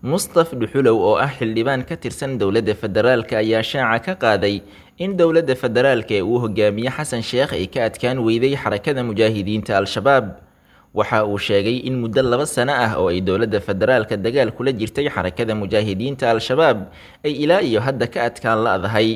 mustaf dhuxulow oo ah xildhibaan ka tirsan dowladda federaalka ayaa shaaca ka qaaday in dowladda federaalka ee uu hogaamiye xasan sheekh ay ka adkaan weyday xarakada mujaahidiinta al-shabaab waxa uu sheegay in muddo laba sano ah oo ay dowladda federaalka dagaal kula jirtay xarakada mujaahidiinta al-shabaab ay ilaa iyo hadda ka adkaan la-dahay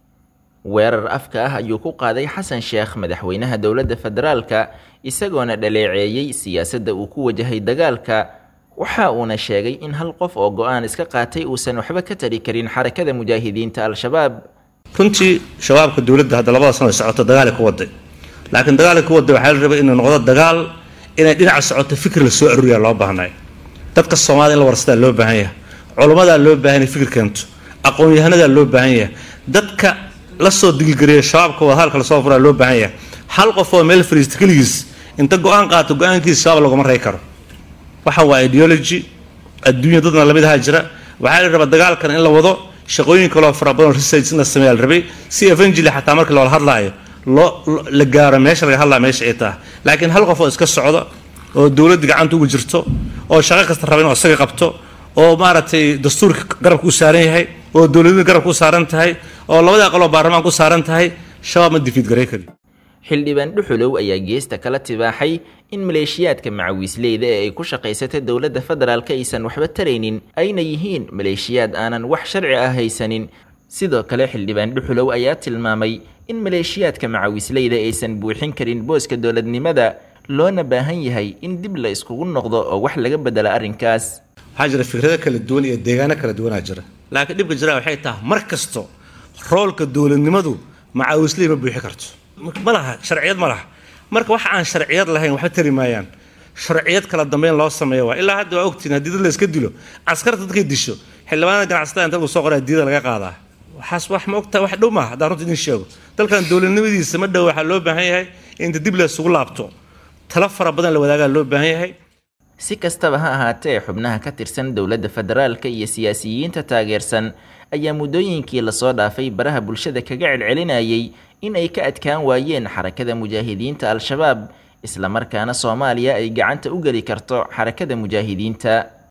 weerar afka ah ayuu ku qaaday xasan sheekh madaxweynaha dowladda federaalka isagoona dhaleeceeyey siyaasadda uu ku wajahay dagaalka waxa uuna sheegay in hal qof oo go-aan iska qaatay uusan waxba ka tari karin xarakada mujaahidiinta al-shabaab runtii shabaabka dowladda hadda labada sano socoto dagaal ku waday laakiin dagaal ku waday waxaa la rabay inuu noqdo dagaal inay dhinaca socoto fikir la soo aruuriya loo baahnay dadka soomaalida in la warsadaa loo baahan yahay culummadaa loo baahan yahay fikir keento aqoon-yahanadaa loo baahan yahay dadka la soo digilgariya shabaabka wadahaalka lasoo furaa loo baahan yahay hal qof oo meel fariista keligiis inta go-aan qaato go-aankiisa shabaab laguma rey karo waxa waa ideology adduunya dadna lamid ahaa jira waxaa la rabaa dagaalkan in la wado shaqooyin kaloo fara badan research in la sameeyaa la rabay si evangeli xataa marka loola hadlaayo loo la gaaro meesha laga hadlaya meesha ay tahay laakiin hal qof oo iska socda oo dowladda gacanta ugu jirto oo shaqo kasta raba inuu isaga qabto oo maaragtay dastuurka garabka u saaran yahay oo dowladada garabka u saaran tahay oo labada aqaloo baarlamaanka u saaran tahay shabaab ma difiid garay kari xildhibaan dhuxulow ayaa geesta kala tibaaxay in maleeshiyaadka macawiisleyda ee ay ku shaqaysata dowladda federaalka aysan waxba taraynin ayna yihiin maleeshiyaad aanan wax sharci ah haysanin sidoo kale xildhibaan dhuxulow ayaa tilmaamay in maleeshiyaadka macawiisleyda aysan buuxin karin booska dowladnimada loona baahan yahay in dib la iskugu noqdo oo wax laga bedela arrinkaas waxaa jira fikrado kala duwan iyo deegaano kala duwanaa jira laakiin dhibka jira waxay tahay mar kasto roolka dowladnimadu macaawisley ma buuxi karto ma laha sharciyad ma laha marka waxa aan sharciyad lahayn waxba tari maayaan sharciyad kala dambeyn loo sameeyo waa ilaa hadda waa ogtiin haddii dad la iska dilo askarta dadkay disho xildhibaanada ganacsatada inta lagu soo qoraa diida laga qaadaa waxaas wax ma ogtahay wax dhow maaha haddaan runta idin sheego dalkan dowladnimadiisa ma dhow waxaa loo baahan yahay inta dib la isugu laabto talo fara badan la wadaagaa loo baahan yahay si kastaba ha ahaatee xubnaha ka tirsan dowladda federaalka iyo siyaasiyiinta taageersan ayaa muddooyinkii lasoo dhaafay baraha bulshada kaga celcelinayay in ay ka adkaan waayeen xarakada mujaahidiinta al-shabaab islamarkaana soomaaliya ay gacanta u geli karto xarakada mujaahidiinta